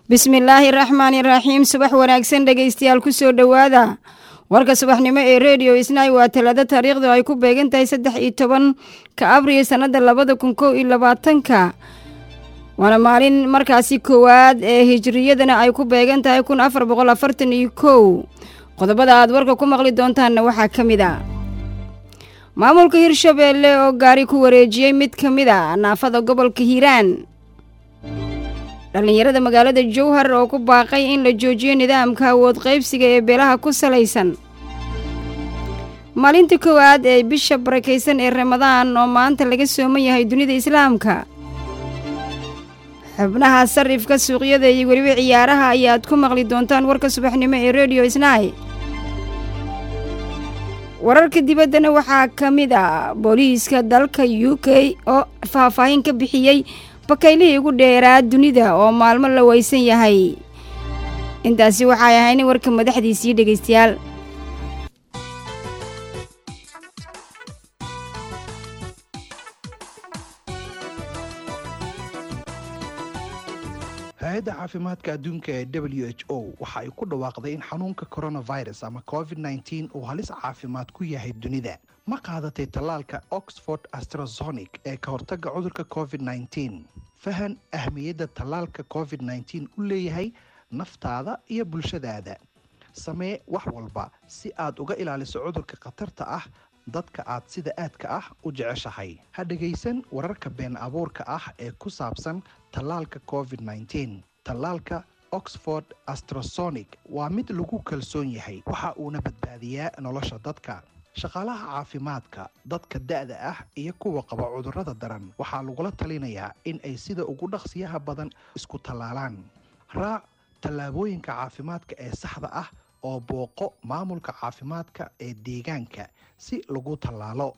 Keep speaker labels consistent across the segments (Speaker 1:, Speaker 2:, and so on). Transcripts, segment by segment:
Speaker 1: bismillaahi raxmaani raxiim subax wanaagsan dhegaystayaal ku soo dhowaada warka subaxnimo ee rediyo isnaay waa talaado taariikhdu ay ku beegan tahay saddex iyo tobanka abriil sannada labada kun kow iyo labaatanka waana maalin markaasi koowaad ee hijriyadana ay ku beegan tahay kun afar boqol afartan iyo kow qodobada aad warka ku maqli doontaanna waxaa ka mid a maamulka hirshabeelle oo gaari ku wareejiyey mid ka mid a naafada gobolka hiiraan dhallinyarada magaalada jowhar oo ku baaqay in la joojiyo nidaamka awood qaybsiga ee beelaha ku salaysan maalinta koowaad ee bisha barakaysan ee ramadaan oo maanta laga sooman yahay dunida islaamka xubnaha sarifka suuqyada iyo weliba ciyaaraha ayaad ku maqli doontaan warka subaxnimo ee rediyo isnaay wararka dibaddana waxaa ka mid a booliiska dalka u k oo faahfaahin ka bixiyey bakaylihii ugu dheeraa dunida oo maalmo la weysan yahay intaasi waxay ahayn warka madaxdiisii dhegaystayaal
Speaker 2: hay-adda caafimaadka adduunka ee w h o waxa ay ku dhawaaqday in xanuunka coronavirus ama covid nteen uu halis caafimaad ku yahay dunida ma qaadatay tallaalka oxford astrazonic ee ka hortagga cudurka covid nteen fahan ahmiyadda tallaalka covid nteen u leeyahay naftaada iyo bulshadaada samee wax walba si aad uga ilaaliso cudurka khatarta ah dadka aad sida aadka ah u jeceshahay ha dhegaysan wararka been abuurka ah ee ku saabsan tallaalka covid nteen tallaalka oxford astrasonic waa mid lagu kalsoon yahay waxa uuna badbaadiyaa nolosha dadka shaqaalaha caafimaadka dadka da'da ah iyo kuwa qaba cudurrada daran waxaa lagula talinayaa in ay sida ugu dhaqsiyaha badan isku tallaalaan raac tallaabooyinka caafimaadka ee saxda ah oo booqo maamulka caafimaadka ee deegaanka si lagu tallaalo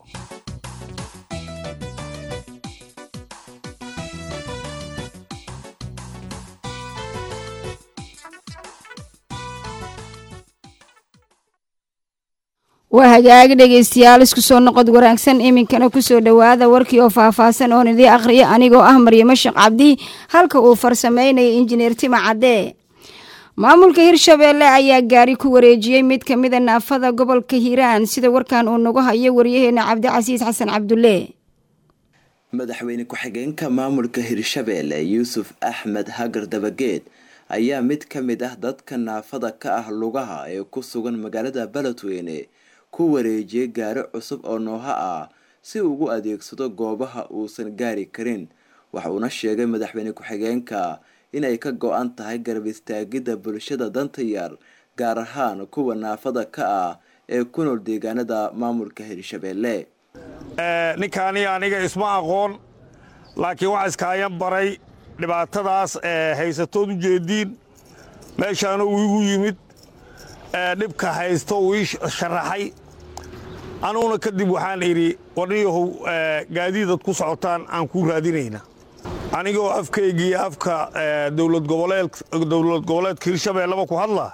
Speaker 1: waa hagaagi dhegaystayaal isku soo noqod wanaagsan iminkana kusoo dhowaada warkii oo faahfaahsan oon idii akhriya anigoo ah maryamo sheekh cabdi halka uu farsameynaya injineer tima cadde maamulka hirshabeelle ayaa gaari ku wareejiyey mid ka mida naafada gobolka hiiraan sida warkan uu nagu hayo waryaheena cabdicasiis xasan cabdulle
Speaker 3: madaxweyne ku-xigeenka maamulka hirshabeelle yuusuf axmed hagar dabageed ayaa mid ka mid ah dadka naafada ka ah lugaha ee ku sugan magaalada beledweyne ku wareejiyey gaari cusub oo nooha ah si ugu adeegsado goobaha uusan gaari karin waxuuna sheegay madaxweyne ku-xigeenka inay ka go-an tahay garab istaagidda bulshada danta yar gaar ahaan kuwa naafada ka ah ee ku nool deegaanada maamulka hirshabeelle
Speaker 4: ninkaani aniga isma aqoon laakiin waxaa iskaayan baray dhibaatadaas haysatood u jeediin meeshaana uu igu yimid dhibka haysto uu ii sharaxay anuguna kadib waxaan idhi warniyahow gaadiidad ku socotaan aan kuu raadinayna anigoo afkaygii afka dowlad goboleedka hirshabeelleba ku hadla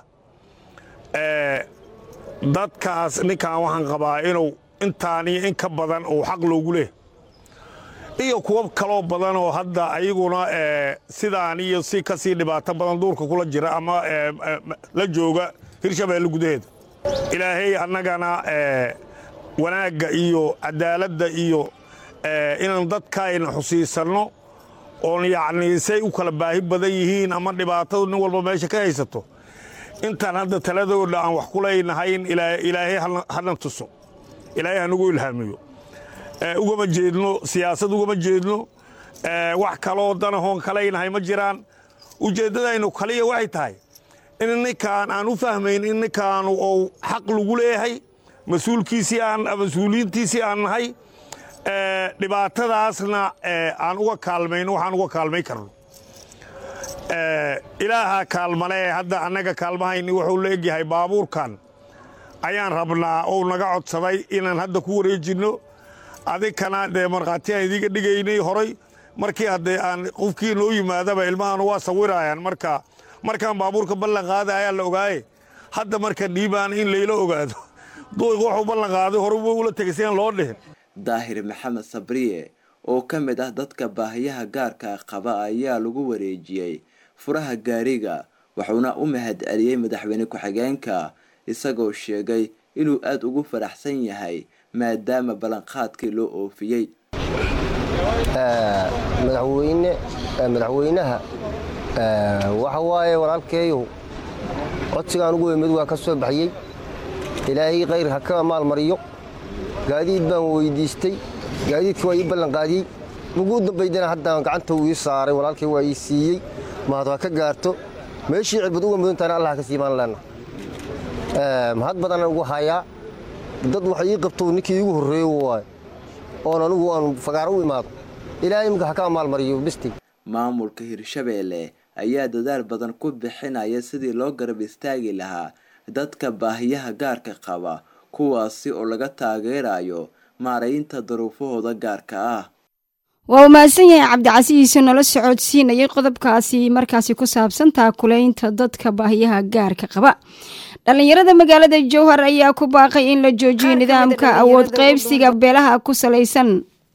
Speaker 4: dadkaas ninkan waxaan qabaa inuu intaaniyo in ka badan uu xaq loogu leh iyo kuwo kaloo badan oo hadda ayaguna sidaan iyo si ka sii dhibaato badan duurka kula jira ama la jooga hirshabeelle gudaheeda ilaahay annagana wanaagga iyo cadaaladda iyo inaan dadkaayna xusiisanno oon yacnii say u kala baahi badan yihiin ama dhibaatadu nin walba meesha ka haysato intaan hadda taladooda aan wax ku leynahayn ilaahay hana tuso ilaahay hanagu ilhaamiyo ugama jeedno siyaasad ugama jeedno wax kaloo danahoon kalaynahay ma jiraan ujeeddadaynu kaliya waxay tahay in ninkaan aan u fahmayn in ninkaanu ou xaq lagu leeyahay mas-uulkiisii aan mas-uuliyiintiisii aan nahay dhibaatadaasna aan uga kaalmayno waxaan uga kaalmay karno ilaaha kaalmalee hadda annaga kaalmahayni wuxuu la egyahay baabuurkan ayaan rabnaa ou naga codsaday inaan hadda ku wareejinno adinkana dee markhaatiyaan idiga dhigaynay horay markii haddee aan qofkii noo yimaadaba ilmahanu waa sawirayaan marka markaan baabuurka ballan qaada ayaa la ogaaye hadda marka dhiibaan in layla ogaado duuq wuxuu ballan qaaday horuba ula tegay siaan loo dhihin
Speaker 3: daahir maxamed sabriye oo ka mid ah dadka baahiyaha gaarka qaba ayaa lagu wareejiyey furaha gaariga wuxuuna u mahad celiyey madaxweyne ku-xigeenka isagoo sheegay inuu aada ugu faraxsan yahay maadaama ballanqaadkii loo oofiyey
Speaker 5: madaxweyne madaxweynaha waxa waaye walaalkeeyow codsigaan ugu weymid waa ka soo baxiyey ilaahay khayr ha ka maalmariyo gaadiid baan weydiistay gaadiidka waa ii ballanqaadiyey ugu dambaydana haddaan gacanta uu ii saaray walaalkay waa ii siiyey mahad waa ka gaarto meeshii cirbad uga mudantaana allah ka siimaan leenna mahad badanaan ugu hayaa dad wax ii qabto ninkii iigu horreeyo waay oon anugu aan fagaaro u imaado ilaahay imika ha ka maalmariyo bisti
Speaker 3: maamulka hirshabeelle ayaa dadaal badan ku bixinaya sidii loo garab istaagi lahaa dadka baahiyaha gaarka qaba kuwaasi oo laga taageerayo maaraynta daruufahooda gaarka ah
Speaker 1: waa uu mahadsan yahay cabdicasiisu nala socodsiinayay qodobkaasi markaasi ku saabsan taakulaynta dadka baahiyaha gaarka qaba dhallinyarada magaalada jowhar ayaa ku baaqay in la joojiyo nidaamka awood qaybsiga beelaha ku salaysan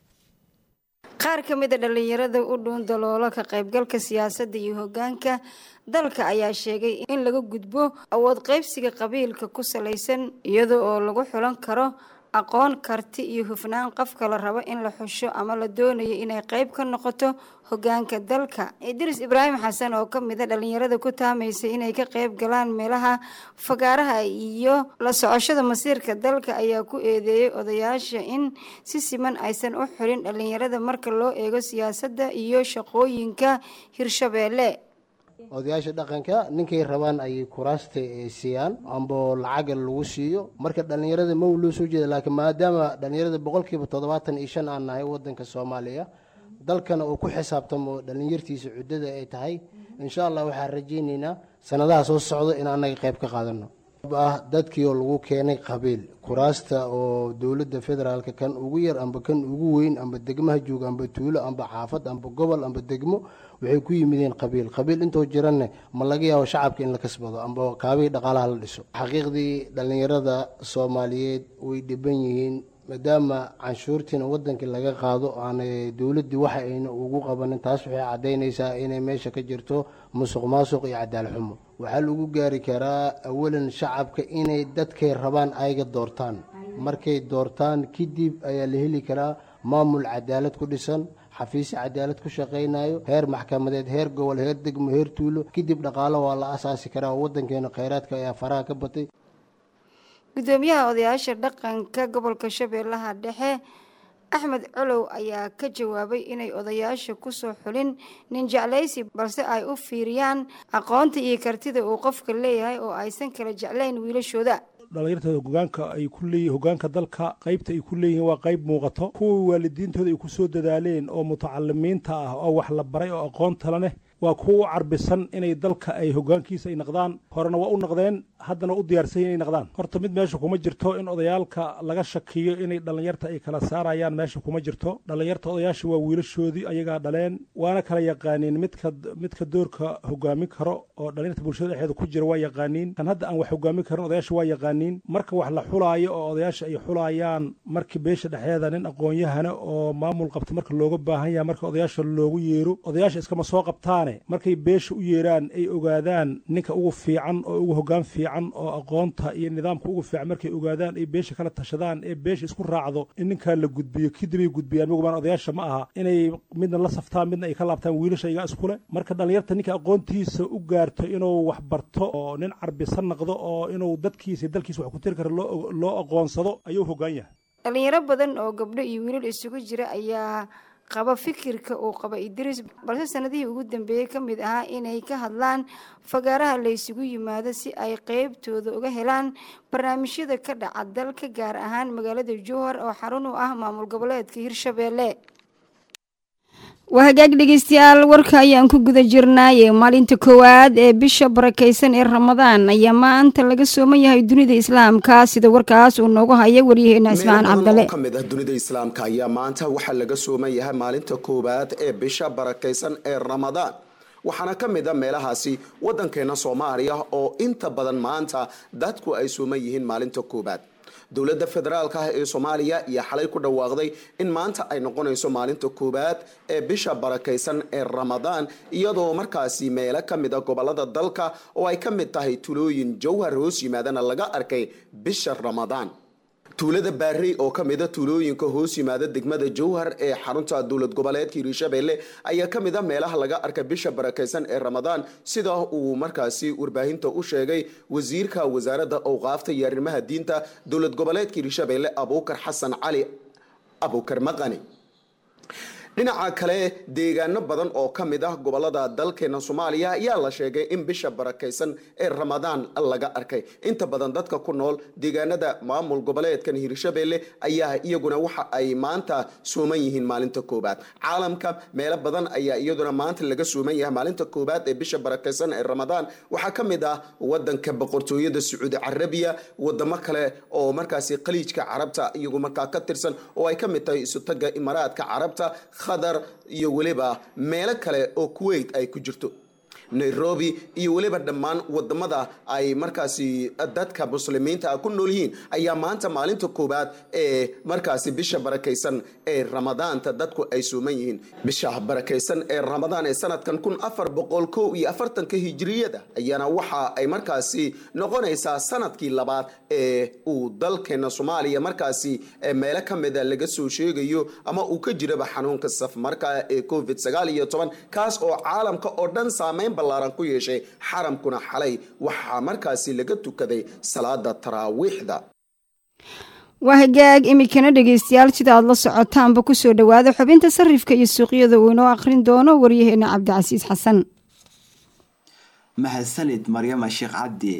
Speaker 1: qaar ka mid a dhallinyarada u dhuun daloolo ka qaybgalka siyaasadda iyo hoggaanka dalka ayaa sheegay in laga gudbo awood qaybsiga qabiilka ku salaysan iyada oo lagu xulan karo aqoon karti iyo hufnaan qofka la rabo in la xusho ama la doonayo inay qayb ka noqoto hoggaanka dalka idris ibraahim xasan oo ka mid a dhallinyarada ku taamaysa inay ka qayb galaan meelaha fagaaraha iyo la socoshada masiirka dalka ayaa ku eedeeyey odayaasha in si siman aysan u xulin dhallinyarada marka loo eego siyaasadda iyo shaqooyinka hirshabeelle
Speaker 6: odayaasha dhaqanka ninkay rabaan ayay kuraasta siiyaan amba lacaga lagu siiyo marka dhallinyarada ma loo soo jeeda laakiin maadaama dhallinyarada boqolkiiba toddobaatan iyo shan aan nahay wadanka soomaaliya dalkana uu ku xisaabtamo dhallinyartiisa cuddada ay tahay insha allah waxaan rajaynaynaa sanadaha soo socda in annaga qayb ka qaadano ah dadkii oo lagu keenay qabiil kuraasta oo dowladda federaalka kan ugu yar amba kan ugu weyn amba degmaha jooga amba tuulo amba xaafad amba gobol amba degmo waxay ku yimideen qabiil qabiil intoo jiranne ma laga yaabo shacabka in la kasbado amba kaabihii dhaqaalaha la dhiso xaqiiqdii dhallinyarada soomaaliyeed way dhiban yihiin maadaama canshuurtiina wadankii laga qaado aanay dowladdii waxa ayna ugu qabanin taas waxay caddaynaysaa inay meesha ka jirto musuq maasuq iyo cadaal xumo waxaa lagu gaari karaa awalan shacabka inay dadkay rabaan ayga doortaan markay doortaan kadib ayaa la heli karaa maamul cadaalad ku dhisan xafiisyo cadaalad ku shaqaynayo heer maxkamadeed heer gobol heer degmo heer tuulo kadib dhaqaalo waa la asaasi karaa oo wadankeena kheyraadka ayaa faraha ka batay
Speaker 1: gudoomiyaha odayaasha dhaqanka gobolka shabeellaha dhexe axmed colow ayaa ka jawaabay inay odayaasha kusoo xulin nin jeclaysi balse ay u fiiriyaan aqoonta iyo kartida uu qofka leeyahay oo aysan kala jeclayn wiilashooda
Speaker 7: dhalinyartooda hogaanka ay ku leeyihin hogaanka dalka qaybta ay ku leeyihiin waa qayb muuqato kuwii waalidiintooda ay ku soo dadaaleen oo mutacalimiinta ah oo wax la baray oo aqoontala leh waa kuwa u carbisan inay dalka ay hogaankiisa ay naqdaan horena waa u naqdeen haddana u diyaarsan inay naqdaan horta mid meesha kuma jirto in odayaalka laga shakiyo inay dhallinyarta ay kala saarayaan meesha kuma jirto dhallinyarta odayaasha waa wiilashoodii ayagaa dhaleen waana kala yaqaaniin midka midka doorka hogaamin karo oo dhallinyarta bulshada dhexeeda ku jira waa yaqaaniin kan hadda aan wax hogaamin karin odayaasha waa yaqaaniin marka wax la xulaayo oo odayaasha ay xulayaan markii beesha dhexeeda nin aqoon-yahana oo maamul qabta marka looga baahan yahay marka odayaasha loogu yeero odayaasha iskama soo qabtaane markay beesha u yeeraan ay ogaadaan ninka ugu fiican oo ugu hogaan fiican oo aqoonta iyo nidaamka ugu fiican markay ogaadaan ay beesha kala tashadaan ee beesha isku raacdo in ninkaa la gudbiyo kadibay gudbiyaan mugubaan odayaasha ma aha inay midna la saftaan midna ay ka laabtaan wiilasha iga iskule marka dhallinyarta ninka aqoontiisa u gaarto inuu wax barto oo nin carbisan naqdo oo inuu dadkiisa dalkiisa wax ku tiri karo loo aqoonsado ayuu hogaan yahay
Speaker 1: dhalinyaro badan oo gabdho iyo wiilal isugu jira ayaa qaba fikirka uu qaba idriis balse sanadihii ugu dambeeyey ka mid ahaa inay ka hadlaan fagaaraha la ysugu yimaado si ay qeybtooda uga helaan barnaamijyada ka dhaca dalka gaar ahaan magaalada jowhar oo xarun u ah maamul goboleedka hirshabeelle waa hagaag dhegeystayaal warka ayaan ku guda jirnaaye maalinta koowaad ee bisha barakeysan ee ramadaan ayaa maanta laga sooman yahay dunida islaamka sida warkaas uu noogu haya waryaheena ismaan cabdale
Speaker 8: ka mid ah dunida islaamka ayaa maanta waxaa laga sooman yahay maalinta koowaad ee bisha barakeysan ee ramadaan waxaana ka mid a meelahaasi wadankeena soomaaliya oo inta badan maanta dadku ay sooman yihiin maalinta koowaad dowladda federaalka ah ee soomaaliya ayaa xalay ku dhawaaqday in maanta ay noqonayso maalinta koowaad ee bisha barakaysan ee ramadaan iyadoo markaasi meelo ka mid a gobolada dalka oo ay ka mid tahay tulooyin jowhar hoos yimaadana laga arkay bisha ramadaan tuulada baarey oo ka mida tuulooyinka hoos yimaada degmada jowhar ee xarunta dowlad goboleedka hiirshabelle ayaa ka mid a meelaha laga arkay bisha barakaysan ee ramadaan sida uu markaasi warbaahinta u sheegay wasiirka wasaaradda awqaafta iyo arrimaha diinta dowlad goboleedka hiirshabelle abuukar xasan cali abuukar maqani dhinaca kale deegaano badan oo ka mid ah gobolada dalkeena soomaaliya ayaa la sheegay in bisha barakaysan ee ramadaan laga arkay inta badan dadka ku nool deegaanada maamul goboleedkan hiirshabelle ayaa iyaguna waxa ay maanta suuman yihiin maalinta koobaad caalamka meelo badan ayaa iyaduna maanta laga suuman yahay maalinta koobaad ee bisha barakaysan ee ramadaan waxaa ka mid ah wadanka boqortooyada sacuudi carabiya wadamo kale oo markaasi khaliijka carabta iyagu markaa ka tirsan oo ay ka mid tahay isutaga imaaraadka carabta khadar iyo weliba meelo kale oo kuwait ay ku jirto nairobi iyo weliba dhammaan wadamada ay markaasi dadka muslimiinta ku nool yihiin ayaa maanta maalinta koowaad ee markaasi bisha barakaysan ee ramadaanta dadku ay suuman yihiin bisha barakaysan ee ramadaan ee sanadkan kun afar boqol kow iyo afartanka hijiriyada ayaana waxa ay markaasi noqonaysaa sanadkii labaad ee uu dalkeena soomaaliya markaasi meelo ka mida laga soo sheegayo ama uu ka jiraba xanuunka safmarka ee covid sagaal iyo toban kaas oo caalamka oo dhan saameyn ballaaran ku yeeshay xaramkuna xalay waxaa markaasi laga tukaday salaada taraawiixda
Speaker 1: waa hagaag iminkana dhegeystayaal sida aad la socotaanba kusoo dhowaada xubinta sarifka iyo suuqyada uu inoo akhrin doono waryaheena cabdicasiis xasan
Speaker 3: mahadsanid maryama sheekh cabdi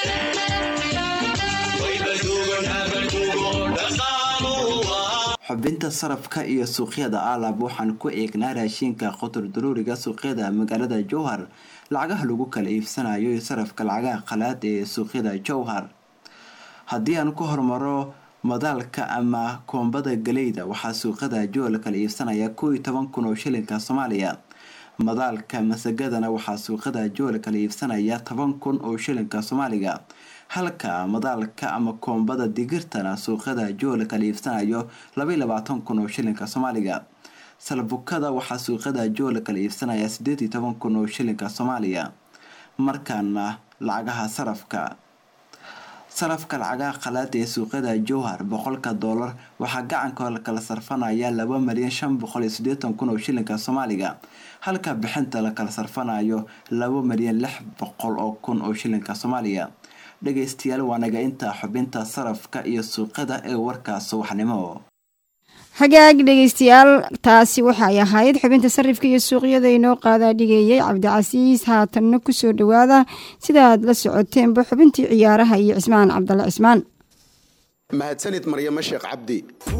Speaker 3: xubinta sarafka iyo suuqyada aalab waxaan ku eegnaa raashinka qotor daruuriga suuqyada magaalada jowhar lacagaha lagu kala iibsanayo iyo sarafka lacagaha qalaad ee suuqyada jowhar haddii aan ku hormaro madaalka ama koombada galeyda waxaa suuqyada jowhar la kala iibsanaya kow iyo toban kun oo shilinka soomaaliya madaalka masagadana waxaa suuqyada jowhar la kala iibsanaya toban kun oo shilinka soomaaliga halka madaalka ama koombada digirtana suuqyada jowhar la kala iibsanayo labaiyo labaatan kun oo shilinka soomaaliga salbukada waxaa suuqyada jowhar la kala iibsanaya sideed iyo toban kun oo shilinka soomaaliya markaana lacagaha sarafka sarafka lacagaha qalaada ee suuqyada jowhar boqolka doolar waxaa gacanka la kala sarfanaya laba malyan shan boqol iyo sideetan kun oo shilinka soomaaliga halka bixinta la kala sarfanayo laba malyan lix boqol oo kun oo shilinka soomaaliya dhegeystayaal waa naga intaa xubinta sarafka iyo suuqyada ee warka subaxnimo
Speaker 1: hagaag dhegeystayaal taasi waxay ahayd xubinta sarifka iyo suuqyada inoo qaadaa dhigeeyay cabdicasiis haatanna kusoo dhowaada sidaaad la socoteenba xubintii ciyaaraha iyo cismaan cabdalla cismaan
Speaker 8: mahadsanid maryamo sheekh cabdi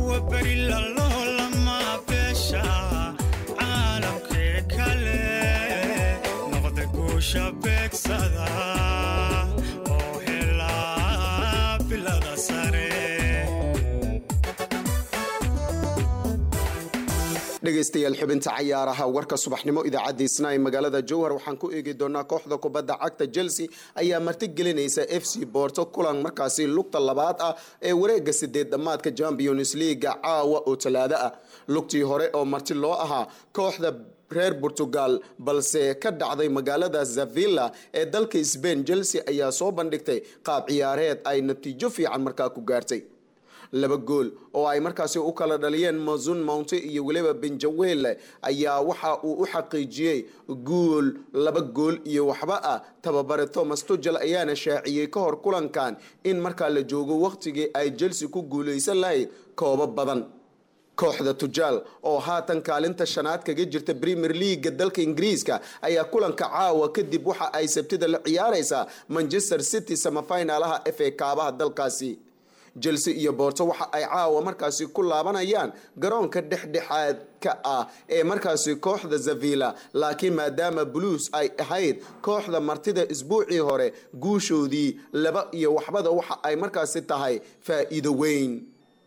Speaker 8: dhegaystayaal xubinta cayaaraha warka subaxnimo idaacadiisna ee magaalada jowhar waxaan ku eegi doonaa kooxda kubadda cagta chelsea ayaa martigelinaysa f c borto kulan markaasi lugta labaad ah ee wareega sideed dhammaadka champions leaga caawa oo talaado ah lugtii hore oo marti loo ahaa kooxda reer portugal balse ka dhacday magaalada zavilla ee dalka sbain chelsea ayaa soo bandhigtay qaab ciyaareed ay natiijo fiican markaa ku gaartay laba gool oo ay markaasi u kala dhaliyeen mazun mounte iyo weliba benjawele ayaa waxa uu u xaqiijiyey guul laba gool iyo waxba ah tababare thomas tugel ayaana shaaciyey ka hor kulankan in markaa la joogo wakhtigii ay chelsea ku guuleysan lahayd koobo badan kooxda tujaal oo haatan kaalinta shanaad kaga jirta premier leaga dalka ingiriiska ayaa kulanka caawa kadib waxa ay sabtida la ciyaareysaa manchester city samafinalaha f a kaabaha dalkaasi chelsea iyo boorto waxa ay caawa markaasi ku laabanayaan garoonka dhexdhexaadka ah ee markaasi kooxda zavilla laakiin maadaama blues ay ahayd kooxda martida isbuucii hore guushoodii laba iyo waxbada waxa ay markaasi tahay faa'iido weyn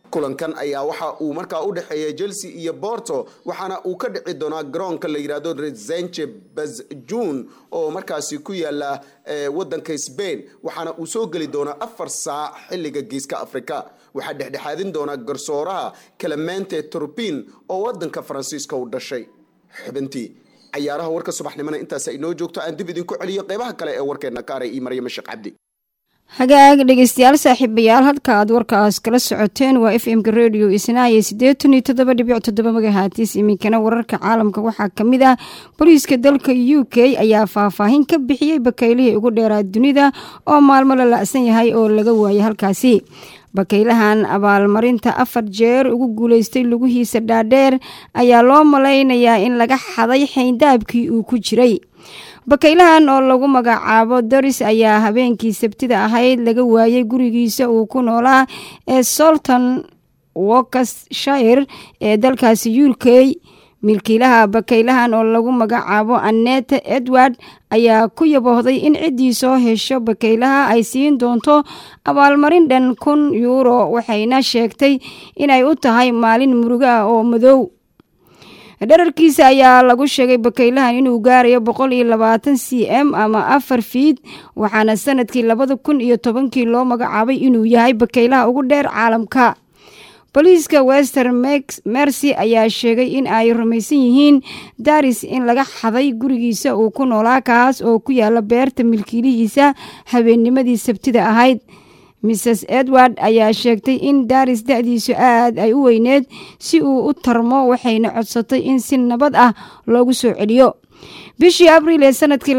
Speaker 8: kulankan ayaa waxa uu markaa u dhexeeya chelsea iyo borto waxaana uu ka dhici doonaa garoonka la yidhaahdo resenche bazjun oo markaasi ku yaala wadanka sbain waxaana uu soo geli doonaa afar saac xilliga geeska afrika waxaa dhexdhexaadin doonaa garsooraha clemente turpin oo wadanka faransiiska u dhashay xubintii cayaaraha warka subaxnimona intaas inoo joogto aan dib idinku celiyo qeybaha kale ee warkeena kaaray iyo maryamo sheekh cabdi
Speaker 1: hagaag dhegeystayaal saaxiibayaal halka aad warkaas kala socoteen waa f m-ka redio isnaaye siddeetan iyo toddoba dhibic toddoba magahaatiis iminkana wararka caalamka waxaa ka mid ah booliiska dalka u k ayaa faahfaahin ka bixiyey bakaylihii ugu dheeraa dunida oo maalmo la la-san yahay oo laga waayay halkaasi bakaylahan abaalmarinta afar jeer ugu guuleystay lugihiisa dhaadheer ayaa loo malaynayaa in laga xaday xayndaabkii uu ku jiray bakaylahan oo lagu magacaabo doris ayaa habeenkii sabtida ahayd laga waayay gurigiisa uu ku noolaa ee solton workshire ee dalkaasi u k milkiilaha bakaylahan oo lagu magacaabo annete edward ayaa ku yaboohday in ciddii soo hesho bakaylaha ay siin doonto abaalmarin dhan kun yuuro waxayna sheegtay inay u tahay maalin murugo ah oo madow dherarkiisa ayaa lagu sheegay bakaylahan inuu gaarayo boqol iyo labaatan c m ama afar fiid waxaana sanadkii labada kun iyo tobankii loo magacaabay inuu yahay bakaylaha ugu dheer caalamka booliiska wester mercy ayaa sheegay in ay rumaysan yihiin daris in laga xaday gurigiisa uu ku noolaa kaas oo ku yaala beerta milkiilihiisa habeennimadii sabtida ahayd mrs edward ayaa sheegtay in daris da-diisu aad ay u weyneed si uu u tarmo waxayna codsatay in si nabad ah loogu soo celiyo bishii abriil ee sanadkii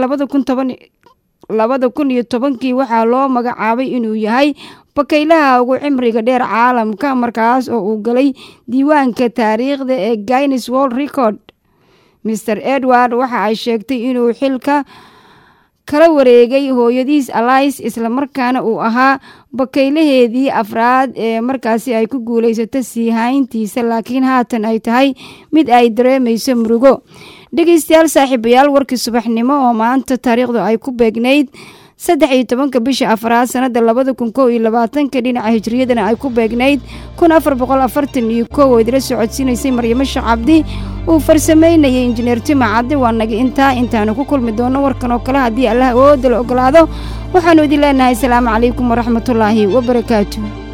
Speaker 1: labada kun iyo tobankii waxaa loo magacaabay inuu yahay bakaylaha ugu cimriga dheer caalamka markaas oo uu galay diiwaanka taariikhda ee guines world record mr edward waxa ay sheegtay inuu xilka kala wareegay hooyadiis alais islamarkaana uu ahaa bakaylaheedii afraad ee markaasi ay ku guulaysato sii hayntiisa laakiin haatan ay tahay mid ay dareemayso murugo dhegeystayaal saaxiibayaal warkii subaxnimo oo maanta taariikhdu ay ku beegnayd saddex iyo tobanka bisha afraad sanada labada kun kow iyo labaatanka dhinaca hijriyadana ay ku beegnayd kun afar boqol afartan iyo kow oo idila socodsiinaysay maryamo sheekh cabdi uu farsameynayay injineer tima caddi waa naga intaa intaanu ku kulmi doono warkan oo kale haddii allah awoodda la ogolaado waxaanu idin leenahay asalaamu calaykum waraxmatullaahi wabarakaatu